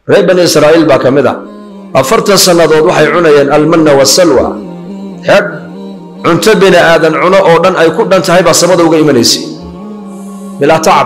reer bani israa'iil baa ka mid ah afartan sannadood waxay cunayeen almanna wasalwa xeedh cunto bini aadan cuno oo dhan ay ku dhan tahay baa samada uga imanaysay bilaa tacab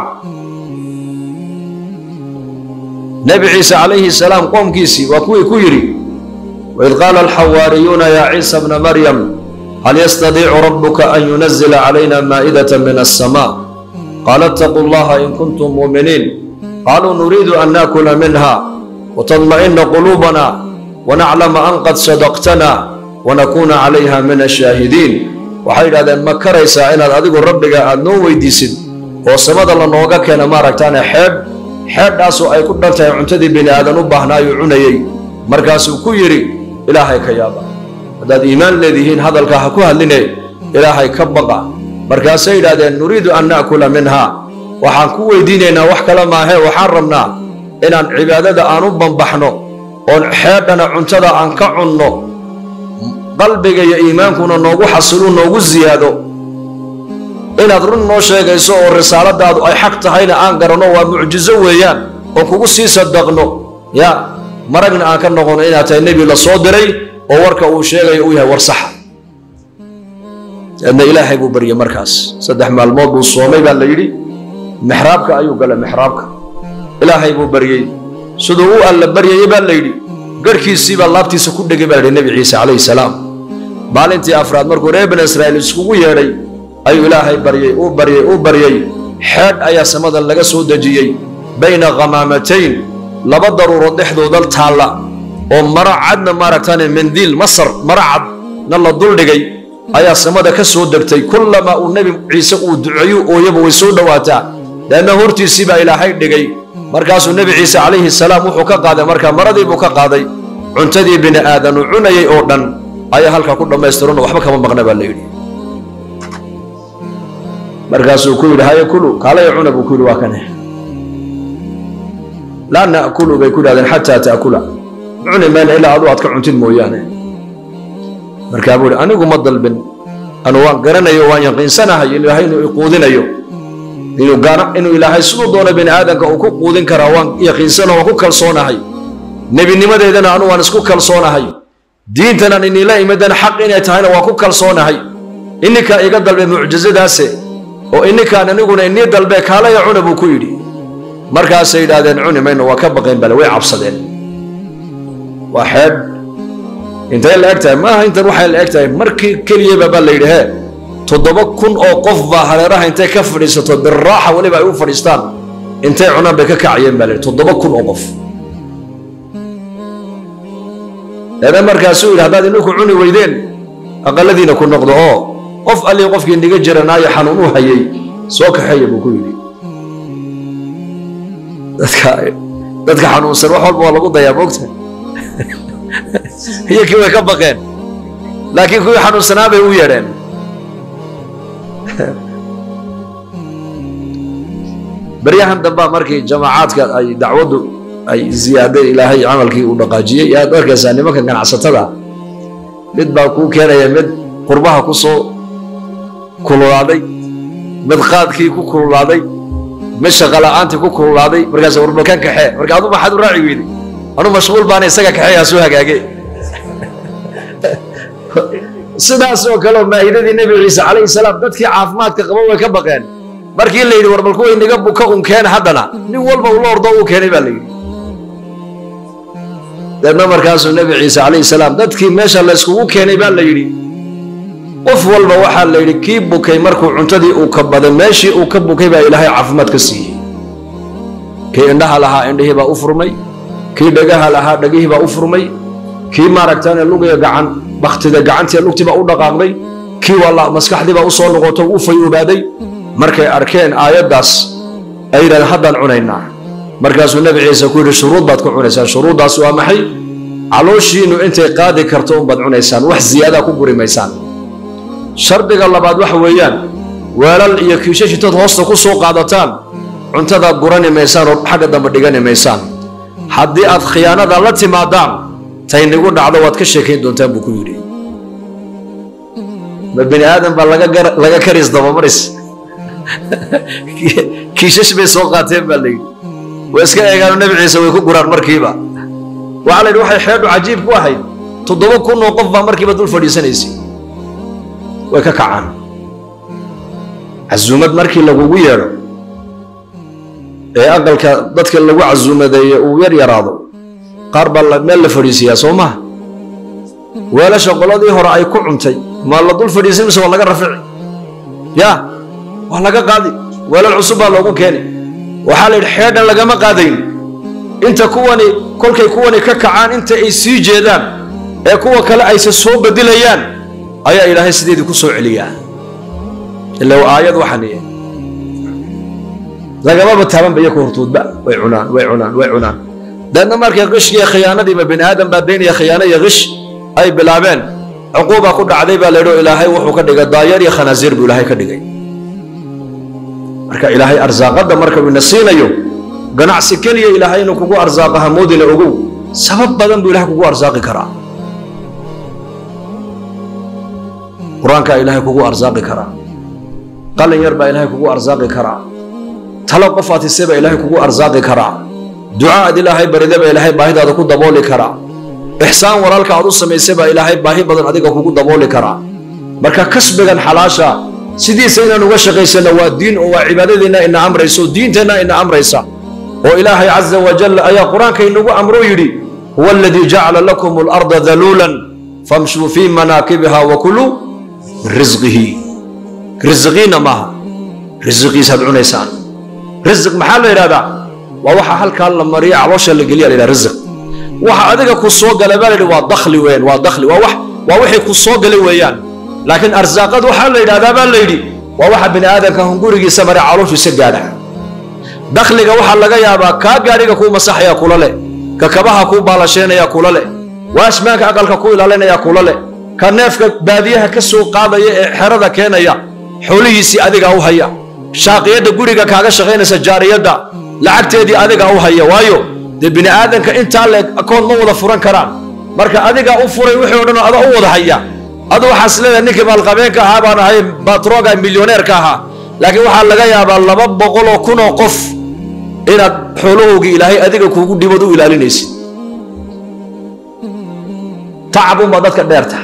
nebi ciise calayhi salaam qoomkiisii waa kuwii ku yidhi waid qaala alxawaariyuuna yaa ciisa bna maryam hal yastadiicu rabbuka an yunazila calayna maa'idata min alsamaa qaala اtaquu اllaha in kuntum muuminiin qaluu nuriidu an naakula minha watadma'ina quluubana wanaclama an qad sadaqtana wanakuuna calayha min ashaahidiin waxay yidhahdeen ma karaysaa inaad adigu rabbiga aad noo weydiisid oo samada lanooga keena maaragtaane xeedh xeedhaasoo ay ku dhan tahay cuntadii bini aadan u baahnaayuu cunayey markaasuu ku yidhi ilaahay ka yaaba haddaad iimaan leedihiin hadalka ha ku hadline ilaahay ka baqa markaasay yidhahdeen nuriidu an na'kula minha waxaan ku weydiinaynaa wax kale maahee waxaan rabnaa inaan cibaadada aan u bambaxno oon xeedhana cuntada aan ka cunno qalbiga iyo iimaankuna noogu xasilu noogu siyaado inaad run noo sheegayso oo risaaladaadu ay xaq tahayna aan garanno waa mucjizo weeyaan oo kugu sii sadaqno ya maragna aan ka noqono inaad tahay nebi la soo diray oo warka uu sheegayo uu yahay war saxa adna ilaahay buu baryey markaas saddex maalmood buu soomay baa la yidhi mixraabka ayuu galay mixraabka ilaahay buu baryey siduu u alla baryayey baa la yidhi garhkiisiibaa laabtiisa ku dhegay baa la yidhi nebi ciise calayhi salaam maalintii afraad markuu reer bani israa'iil iskugu yeedhay ayuu ilaahay baryey uu baryey uu baryey xeedh ayaa samada laga soo dejiyey bayna khamaamatayn laba daruurood dhexdooda taalla oo maro cadna maaragtaane mandiil masar maro cadna la duldhigay ayaa samada ka soo degtay kullamaa uu nebi ciise uu duceeyu ooyaba way soo dhowaataa leanna hortiisii baa ilaahay dhigay markaasuu nebi ciise calayhi salaam wuxuu ka qaaday markaa maradii buu ka qaaday cuntadii bini aadan uu cunayay oo dhan ayaa halkaa ku dhammaystiran oo waxba kama maqna baa la yidhi markaasuu ku yidhi haye kulu kaalaya cuna buu ku yidhi waa kane laa na'kulu bay ku yidhahdeen xataa ta'kula cuni mayna ilaa adu aad ka cuntid mooyaane markaa buu yidhi anigu ma dalbin anu waan garanayo waan yaqiinsanahay ilaahay inuu iquudinayo inuu gaana inuu ilaahay siduu doono bini aadamka uu ku quudin karaa waan yaqiinsano waan ku kalsoonahay nebinimadeedana anu waan isku kalsoonahay diintanan inila imadana xaq inay tahayna waan ku kalsoonahay ininkaa iga dalbe mucjizadaase oo ininkaan aniguna inii dalbe kaalaya cuna buu ku yidhi markaasay yidhaahdeen cuni mayno waa ka baqeen bale way cabsadeen waa xeedh intay la eg tahay maaha intan waxay la eg tahay markii keliyaba baa la yidhi hee toddoba kun oo qof baa hareeraha intay ka fadhiisato biraaxa weliba ay u fadhiistaan intay cunaan bay ka kacayeen baa la yidhi toddoba kun oo qof eeda markaasuu yidhi haddaad ininku cuni weydeen aqaladiina ku noqdo oo qof allii qofkii niga jiranaayo xanuun u hayay soo kaxeeya buu ku yidhi dadka dadka xanuunsan wax walba waa lagu dayaa moogta iyo kii way ka baqeen laakiin kuwii xanuunsanaa bay u yeedheen baryahan dambaa markii jamaacaadka ay dacwaddu ay ziyaaday ilaahay camalkii uu dhaqaajiyey yaad arkaysaa nimanka ganacsatada mid baa kuu keenaya mid qurbaha ku soo kululaaday mid qaadkii ku kululaaday mid shaqala'aantii ku kululaaday markaas warbalkan kaxee marka adu maxaad u raaci weyday anu mashquul baana isaga kaxeeyaa soo hagaage sidaas oo kaleo maa'idadii nebi ciise calayhi salaam dadkii caafimaadka qaba way ka baqeen markii la yidhi war bal kuway niga buka un keena haddana nin walba ula ordo uu keenay baa la yidhi deedna markaasuu nebi ciise calayhi salaam dadkii meesha la yskugu keenay baa la yidhi qof walba waxaa la yidhi kii bukay markuu cuntadii uu ka baday meeshii uu ka bukay baa ilaahay caafimaad ka siiyey kii indhaha lahaa indhihii baa u furmay kii dhagaha lahaa dhagihii baa u furmay kii maaragtaane lugiga gacan baktida gacantii lugtii baa u dhaqaaqday kii walla maskaxdii baa u soo noqoto u fayuubaaday markay arkeen aayaddaas ay yidhahdeen haddaan cunaynaa markaasuu nebi ciise ku yidhi shuruud baad ku cunaysaan shuruuddaas waa maxay calooshiinnu intay qaadi karto unbaad cunaysaan wax ziyaadaa ku guri maysaan shardiga labaad waxa weeyaan weelal iyo kiishashitood hoosta ku soo qaadataan cuntadaa gurani maysaan oo xagga dambe dhigani maysaan haddii aad khiyaanada la timaadaan taynigu dhacdo waad ka sheekayn doontaan buu ku yidhi ma bini aadan baa laga karis dabamaris kiishash bay soo qaateen baa layidhi way iska eegaano nebi ciise way ku guraan markiiba waxaa la yidhi waxay xeedhu cajiib ku ahayd toddoba kun oo qof baa markiiba dul fadhiisanaysay way ka kacaan casuumad markii lagugu yeedho ee aqalka dadka lagu casuumadeeye uu yar yaraado qaar baa meel la fadhiisiyaa soo maha weelasha qoladii hore ay ku cuntay maa la dul fadhiisin mise waa laga rafici ya waa laga qaadi weelal cusub baa loogu keeni waxaa la yidhi xeedhan lagama qaadayn inta kuwani kolkay kuwani ka kacaan inta ay sii jeedaan ee kuwa kale ayse soo bedilayaan ayaa ilaahay sideedii ku soo celiyaa ila aayad waxaniye lagamaba taabanba iyo ku hortoodba way cunaan way cunaan way cunaan deedna markay qishkiiyo khiyaanadiima bini aadam baa daynaya khiyaano iyo qish ay bilaabeen cuquuba ku dhacday baa laydhi ilaahay wuxuu ka dhigay daayar iyo khanaasiir buu ilaahay ka dhigay marka ilaahay arsaaqadda marka uu ina siinayo ganacsi keliya ilaahay inuu kugu arsaaqa hamoodina ogow sabab badan buu ilahay kugu arsaaqi karaa qur-aankaa ilaahay kugu arsaaqi karaa qalin yar baa ilaahay kugu arsaaqi karaa talo qof aad hise baa ilaahay kugu arsaaqi karaa duca aad ilaahay barida baa ilaahay baahidaada ku dabooli karaa ixsaan walaalka aad u samaysay baa ilaahay baahi badan adiga kugu dabooli karaa marka kasbigan xalaasha sidiisa inaan uga shaqaysano waa diin oo waa cibaadadeenna ina amraysa oo diinteenna ina amraysa oo ilaahay caza wajal ayaa qur-aanka inagu amro yidhi huwa aladii jacala lakum alarda daluulan famshuu fii manaakibiha wakuluu min risqihi risqiina maaha risqiisaad cunaysaan risq maxaa la yidhahdaa waa waxa halkaa la mariya caloosha la geliya la yidhaha risq waxa adiga ku soo gala baa la yidhi waa dakhli weyn waa dakhli waa wax waa wixii ku soo galay weeyaan laakiin arsaaqad waxaa la yidhahdaa baa la yidhi waa waxa bini aadamka hungurigiisa mare calooshiisa gaadha dakhliga waxaa laga yaabaa kaa gaadhiga kuu masaxaya kula leh ka kabaha kuu baalasheynaya kula leh waashmaanka aqalka ku ilaalinaya kula leh ka neefka baadiyaha ka soo qaadaya ee xerada keenaya xoolihiisii adigaa u haya shaaqiyadda guriga kaaga shaqaynaysa jaariyadda lacagteedii adigaa u haya waayo dee bini aadamka intaa leeg akoon ma wada furan karaan marka adigaa u furay wixii o dhan ada u wada haya adu waxaas leedahay ninkii maalqabeenka ahaa baan ahay batroga milyoneerka ahaa laakiin waxaa laga yaabaa laba boqol oo kun oo qof inaad xoolahoogii ilaahay adiga kuugu dhibad u ilaalinaysid tacabunbaa dadka dheerta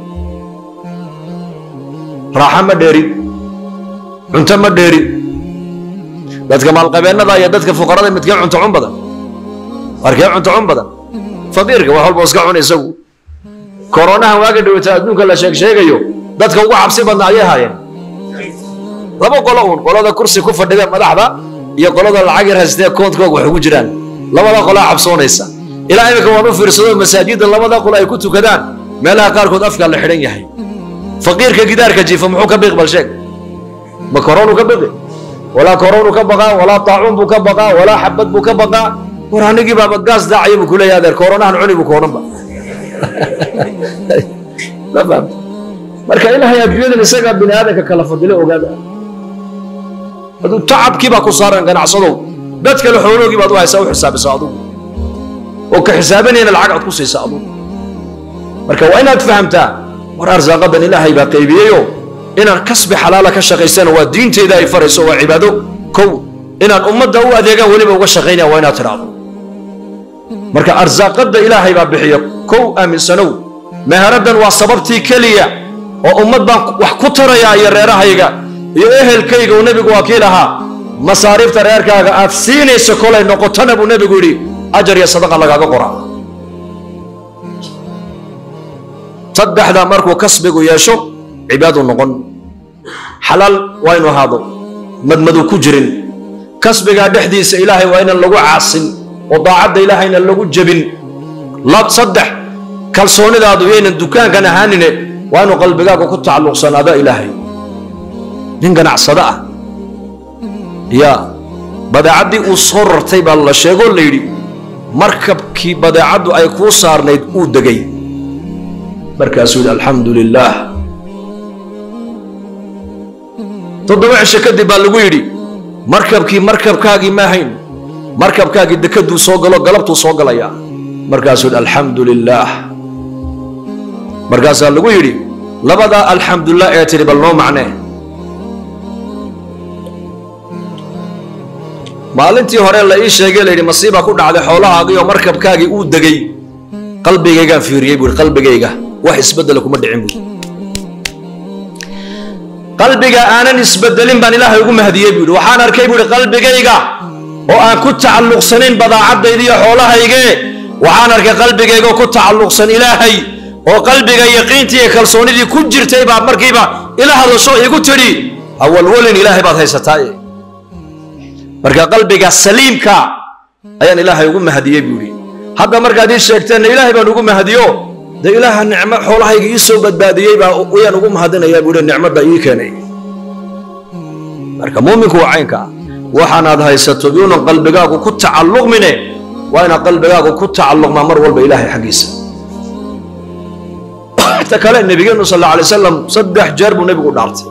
raaxo ma dheerin cunto ma dheerin dadka maalqabeennada iyo dadka fuqarada midkee cunto cun badan markee cunto cun badan faqiirka wax walba iska cun isagu koronahan waaga dhawata adduunka la sheeg sheegayo dadka ugu cabsi badna ayay haayeen laba qolo uun qolada kursi ku fadhida madaxda iyo qolada lacag yar haystee koonkooga wax ugu jiraan labada qolaa cabsoonaysa ilaa imika waan u fiirsado masaajidda labada qolo ay ku tukadaan meelaha qaarkood afkaa la xidhan yahay faqiirka gidaarka jiifa muxuu ka biiq bal sheeg ma koronu ka biqi walaa koronu ka baqaa walaa taacuun buu ka baqaa walaa xabad buu ka baqaa war anigii baaba gaas daacaya buu kuleeyahay adeer koronahan cuni buu koodhanba marka ilaahay adduunyadan isagaa bini aadamka kala fadilo ogaada aduu tacabkii baa ku saaran ganacsadow dad kale xooloogii baad u haysaa u xisaabisa adugu oo ka xisaabanayna lacag aad ku siisa adugu marka waa inaad fahamtaa war arsaaqadan ilaahay baa qaybiyeyo inaan kasbi xalaala ka shaqaysana waa diinteyda ay farayso waa cibaado kow inaan ummadda u adeegaan weliba uga shaqaynaya waa inaad tidhaahdo marka arsaaqadda ilaahay baa bixiya kow aaminsanow meheradan waa sababtii keliya oo ummad baan wax ku tarayaa iyo reerahayga iyo ehelkayga uu nebigu waa kii lahaa masaariifta reerkaaga aad siinayso kolay noqotona buu nebigu yidhi ajar iyo sadaqa lagaaga qoraa saddexdaa markuu kasbigu yeesho cibaadu noqon xalaal waa inu ahaado madmadu ku jirin kasbigaa dhexdiisa ilaahay waa inaan lagu caasin oo daacadda ilaahayna lagu jebin saddex kalsoonidaadu yaynan dukaankan ahaanine waa inuu qalbigaaga ku tacalluqsanaado ilaahay nin ganacsado ah yaa badeecaddii uu soo rartay baa la sheegoo la yidhi markabkii badeecaddu ay kuu saarnayd uu degay markaasuu yidhi alxamdu lilaah toddoba cisho kadib baa lagu yidhi markabkii markabkaagii ma ahayn markabkaagii dekaduu soo galo galabtuu soo galayaa markaasuu yidhi alxamdu lilaah markaasaa lagu yidhi labadaa alxamdulilah ee tidhi bal noo macnee maalintii hore la ii sheegay layidhi masiiba ku dhacday xoolahaagii oo markabkaagii uu degay qalbigaygaan fiiriyey buui qalbigayga wax isbedela kuma dhicin buui qalbiga aanan isbedelin baan ilaahay ugu mahdiyey buuhi waxaan arkay buuhi qalbigayga oo aan ku tacalluqsanayn badaacadayda iyo xoolahaygee waxaan arkay qalbigayga oo ku tacalluqsan ilaahay oo qalbiga yaqiintii iyo kalsoonidii ku jirtay baa markiiba ila hadasho igu tidhi hawalwalin ilaahay baad haysataaye marka qalbiga saliimka ayaan ilaahay ugu mahdiyey buuhi hadda markaad ii sheegteenna ilaahay baan ugu mahdiyo dee ilaaha nicmo xoolahayga ii soo badbaadiyey baa ayaan ugu mahadinayaa buuhi nicmadda ii keenay marka muuminku waa caynka ah waxaanaad haysato yuunan qalbigaagu ku tacalluqmine waa inaad qalbigaagu ku tacalluqmaa mar walba ilaahay xaggiisa ta kale nebigeenu sal alla alay wasalam saddex jeer buu nebigu dhaartay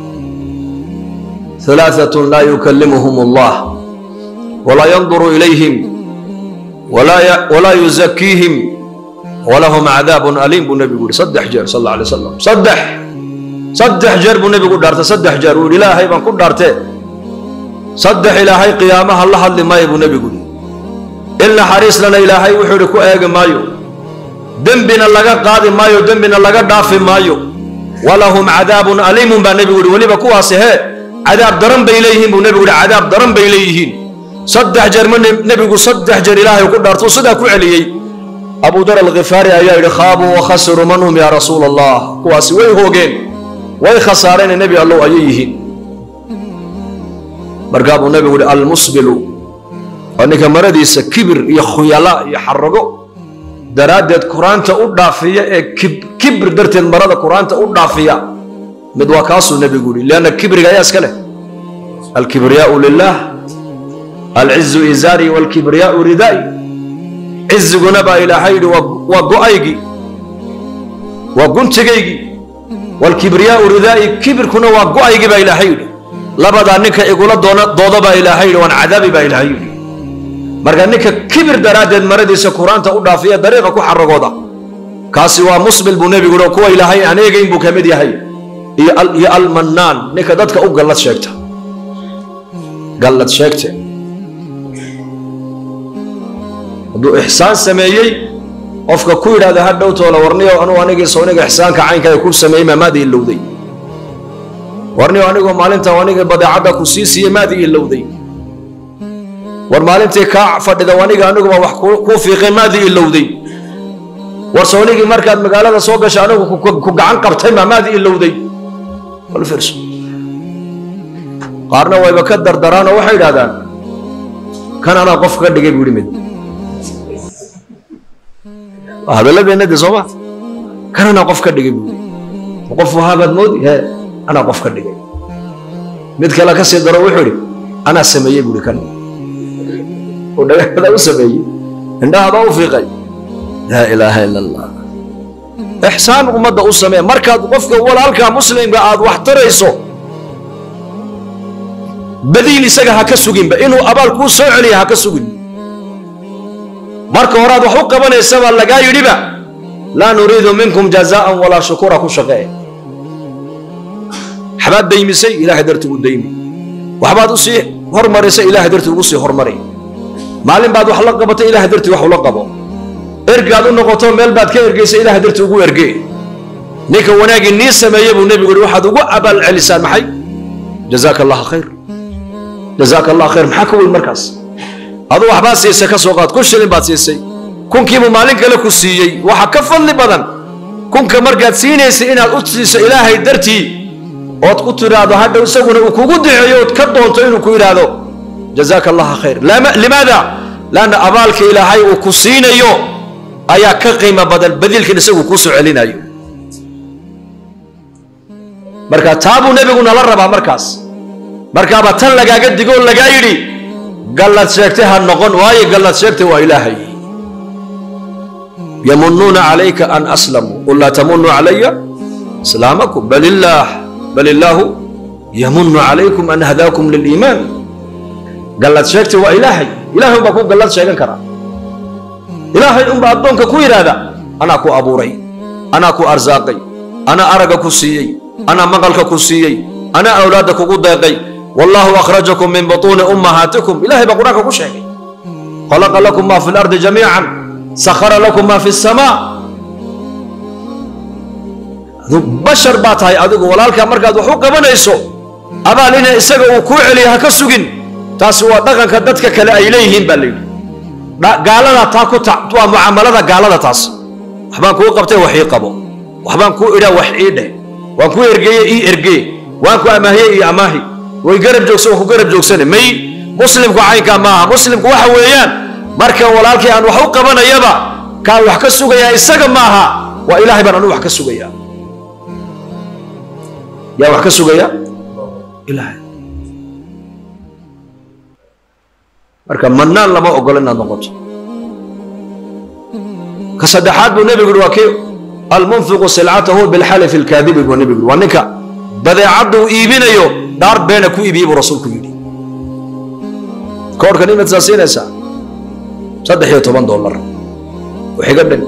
ثلاثة لا يكلمهم الله ولا ينظر إليهم ولا ي... ولا يزكيهم ولهم عذاب أليم بالنبي يقول صدح جار صلى الله عليه وسلم صدح صدح جار بالنبي يقول دارته صدح جار يقول إلهي بان كل دارته صدح إلهي قيامها الله اللي ما يبو نبي يقول إلا حريص لنا إلهي وحوركو أيق مايو دنبنا لغا قاضي مايو دنبنا لغا دافي مايو ولهم عذاب أليم بالنبي يقول ولي بكواسي هي cadaab daran bay leeyihiin buu nebigu yihi cadaab daran bay leeyihiin saddex jeer ma nebigu saddex jeer ilaahay ku dhaarto sidaa ku celiyey abu dar alkhifaari ayaa yidhi khaabuu wakhasiruu man hum yaa rasuula allah kuwaasi way hoogeen way khasaareen nebi allow ayay yihiin markaa buu nebigu yihi almusbilu waa ninka maradiisa kibir iyo khuyala iyo xarago daraaddeed qur-aanta u dhaafiya ee kibir darteed marada qur-aanta u dhaafiya mid waa kaasuu nebigu yihi lianna kibriga ayaa iska leh alkibriyaau lilah alcizu izaari walkibriyaau ridaa'i ciziguna baa ilaahay yidhi waa go-aygii waa guntigaygii walkibriyaau ridaa'i kibirkuna waa go-aygii baa ilaahay yidhi labadaa ninka igula doona dooda baa ilaahay yidhi waan cadaabi baa ilaahay yidhi marka ninka kibir daraaddeed maradiisa qur-aanta u dhaafiya dariiqa ku xaragooda kaasi waa musbil buu nebigu yihi kuwa ilaahay aan eegayn buu ka mid yahay iyo almannaan ninka dadka u gallad sheegta gallad sheegte hadduu ixsaan sameeyey qofka ku yidhahda ha dhowtoola warniyo anugu anigii sawniga ixsaanka caynkaa ku sameeyey maa maadii ilowday warniyo anigoo maalintan anigii badeecadda ku sii siiyey maadii ilowday war maalintii kaa fadhida aniga aniguba wax kuu fiiqay maadii ilowday war sawnigii markaad magaalada soo gashay anigu ku gacan qabtay maa maadii ilowday fiirso qaarna wayba ka dardaraanoo waxay idhahdaan kan anaa qof ka dhigay buu yihi mid hadalladeenna de sooma kan anaa qof ka dhigay buu yihi qof wahaabaad moodi he anaa qof ka dhigay mid kale ka sii daro wuxuu idhi anaa sameeyey buu ihi kan oo dhagaxda u sameeyey indhahada u fiiqay laa ilaaha ila allah ixsaan ummadda u samee markaad qofka walaalka muslimka aad wax tarayso badiil isaga ha ka suginba inuu abaal kuu soo celiya ha ka sugin marka horaad wax u qabanaysabaa lagaa yidhiba laa nuriidu minkum jazaan walaa shukura ku shaqee waxbaad daymisay ilahay darti ugu daymi waxbaad u sii hormarisay ilahay darti ugu sii hormari maalin baad wax la qabatay ilahay darti wax ula qabo ergaad u noqoto meel baad ka ergaysa ilahay darti ugu erge ninka wanaagii nii sameeye buu nebigu yihi waxaad ugu abaal celisaan maxay jazaaka allaha khayr jazaaka allah khayr maxaa ka weyn markaas adu waxbaad siisay ka soo qaad kun shilin baad siisay kunkiibuu maalin kale ku siiyey waxa ka fadli badan kunka markaad siinaysay inaad u siiso ilaahay dartii ood ku tidhaahdo hadhow isaguna uu kugu duceeyo ood ka doonto inuu ku yidhaahdo jazaaka allaha khayr limaada laanna abaalka ilaahay uu ku siinayo ayaa ka qiimo badan badiilkan isagu kuu soo celinayo marka taa buu nebigu nala rabaa markaas markaaba tan lagaaga digo oo lagaa yidhi gallad sheegtay ha noqon waayo gallad sheegtay waa ilaahay yamunuuna calayka an aslamuu qul laa tamunuu calaya islaamakum bal illaah bal illaahu yamunu calaykum an hadaakum liliimaan gallad sheegtay waa ilaahay ilahay unbaa ku gallad sheegan karaa ilaahay unbaa addoonka ku yidhaahda anaa ku abuuray anaa ku arsaaqay anaa aragga ku siiyey anaa maqalka ku siiyey anaa awlaadda kugu deeqay wallahu akhrajakum min butuuni ummahaatikum ilahay baa qur-aanka ku sheegay khalaqa lakum ma fi lardi jamiican sakhara lakum ma fi samaa bashar baa tahay adigu walaalkaa markaad wax u qabanayso abaal ina isaga uu kuu celiya ha ka sugin taasi waa dhaqanka dadka kale ay leeyihiin baa layidhi gaalada taa ku ta waa mucaamalada gaalada taas waxbaan kuu qabtay wax ii qabo waxbaan kuu idhaa wax ii dheh waan kuu ergeeye ii ergee waan ku amaahiye ii amaahi way garab joogsan waan ku garab joogsane may muslimku caynkaa maaha muslimku waxa weeyaan marka walaalkii aan wax u qabanayaba kaan wax ka sugayaa isaga maaha waa ilaahay baan anu wax ka sugayaa yaa wax ka sugaya ilaahay marka mannaan lama ogolo inaad noqoto ka saddexaad buu nebigu yidhi waa kii almunfiqu silcatahu bilxalifi alkaadibi buu nebigu yidhi waa ninka badeecadda uu iibinayo dhaar beena ku iibiyey buu rasuulku yidhi koorhkan imaad saa siinaysaa saddex iyo toban dollar waxiga dhan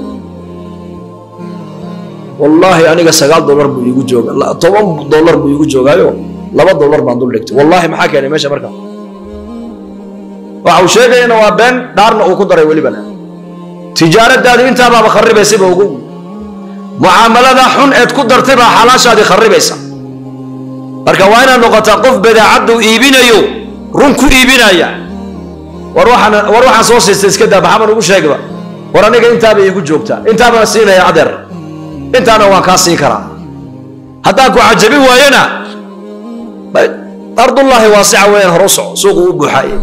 wallaahi aniga sagaal dollar buu iigu jooga toban dollar buu iigu joogaayo laba dollar baan dul dhigtay wallaahi maxaa keenay meesha marka waxa uu sheegayana waa been dhaarna uu ku daray welibana tijaaradaadii intaabaaba kharibaysayba ugu mucaamalada xun eed ku dartay baa xalaashaadii kharibaysa marka waa inaad noqotaa qof badeecaddu iibinayo run ku iibinaya war waxaan war waxaan soo siistay iska daa maxamed ugu sheegba war aniga intaaba iigu joogtaa intaabaan siinaya adeer intaana waan kaa siin karaa haddaan ku cajabin waayana ardullaahi waasica weeyaan hore u soco suuqu u buuxaaye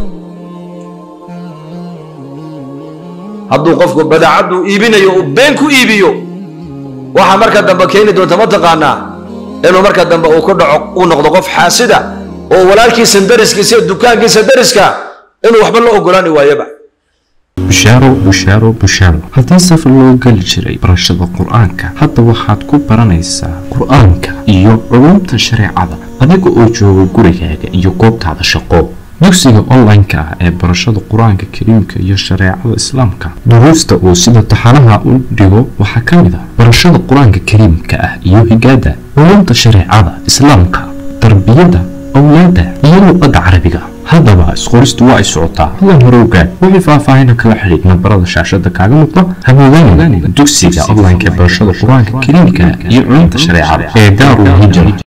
hadduu qofku badeecaddu iibinayo uu been ku iibiyo waxaa marka dambe keeni doonta ma taqaanaa inuu marka dambe uu ku dhaco uu noqdo qof xaasida oo walaalkiisa dariskiisa iyo dukaankiisa dariska inuu waxba la ogolaani waayaba bushaaro bushaaro bushaaro haddii safar loo geli jiray barashada qur-aanka hadda waxaad ku baranaysaa qur-aanka iyo culumta shareecada adiga oo jooga gurigaaga iyo goobtaada shaqo dugsiga online-ka ah ee barashada qur-aanka kariimka iyo shareecada islaamka duruusta uu sida taxanaha u dhigo waxaa ka mid ah barashada qur-aanka kariimka ah iyo higaada culumta shareecada islaamka tarbiyada awlaada iyo luqadda carabiga haddaba isqoristu waa ay socotaa hadan hore ogaad wixii faahfaahina kala xidhiid nambarada shaashada kaaga muuqda hamoodaan dugsiga online-ka ee barashada qur-aanka kariimka iyo culumta shareecada ee daarul hijra